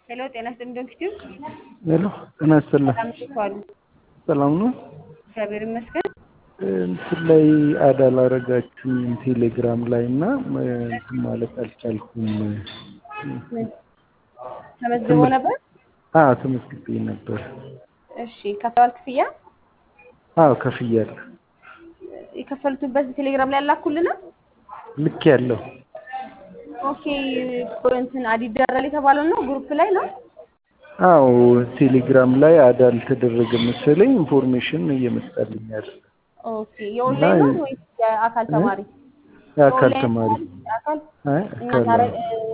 ሄሎ ጤና ይስጥልኝ ዶክተር ሄሎ ጤና ይስጥልኝ። ሰላም እንዴት ዋሉ? ሰላም ነው። እግዚአብሔር ይመስገን። እንትን ላይ አድ አላረጋችሁም ቴሌግራም ላይ እና እንትን ማለት አልቻልኩም። ምን ተመዝግቦ ነበር? አዎ ተመዝግቤ ነበር። እሺ ከፍለዋል ክፍያ? አዎ ከፍያለሁ። የከፈሉትበት ቴሌግራም ላይ ያላኩልና ልክ ያለው ኦኬ እንትን አድ ይደረጋል የተባለው ነው ግሩፕ ላይ ነው። አዎ ቴሌግራም ላይ አድ አልተደረገም መሰለኝ ኢንፎርሜሽን እየመጣልኝ ያለ ኦኬ የኦንላይን ነው ወይስ የአካል ተማሪ? የአካል የኦንላይን ተማሪ አካል አይ እና አካል ታረ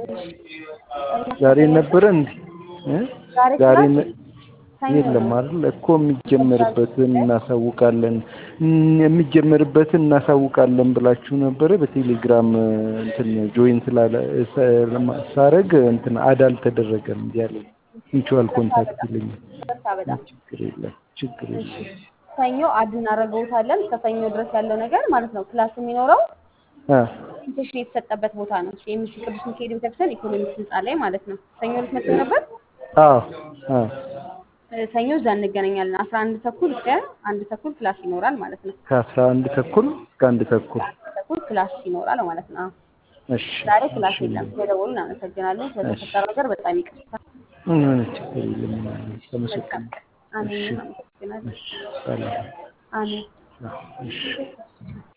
ዛሬ ነበረ እንዴ? እ? ዛሬ ዛሬ ክላስ ነ- ሰኞ የለም ነው። አይደል እኮ የሚጀመርበትን እናሳውቃለን እም- የሚጀመርበትን እናሳውቃለን ብላችሁ ነበረ። በቴሌግራም እንትን ጆይን ስላለ ሰ- ለማ- ሳረግ እንትን አድ አልተደረገም እያለ ሚቹዋል ኮንታክት ይለኛል። ይቅርታ በጣም ችግር የለም ችግር እሺ የለም። ሰኞ አድ እናደርገውታለን። እስከ ሰኞ ድረስ ያለው ነገር ማለት ነው። ክላስ የሚኖረው አ ኢንቴንሽን የተሰጠበት ቦታ ነው። ኤምሲ ቅዱስ ሚካኤል ቤተክርስቲያን ኢኮኖሚክስ ህንፃ ላይ ማለት ነው። ሰኞ ዕለት መጥተው ነበር። አዎ አ እ፣ ሰኞ እዛ እንገናኛለን። አስራ አንድ ተኩል እስከ አንድ ተኩል ክላስ ይኖራል ማለት ነው። ከአስራ አንድ ተኩል እስከ አንድ ተኩል አንድ ተኩል ክላስ ይኖራል ማለት ነው። አዎ። እሺ ዛሬ ክላስ እሺ የለም። ስለደወሉ እናመሰግናለን። ስለተፈጠረው ነገር በጣም ይቅርታ። ምን ችግር የለም። መልካም ተመሰግናለሁ። ቀን። አሜን። እሺ እናመሰግናለን። እሺ ሰላም አሜን። እሺ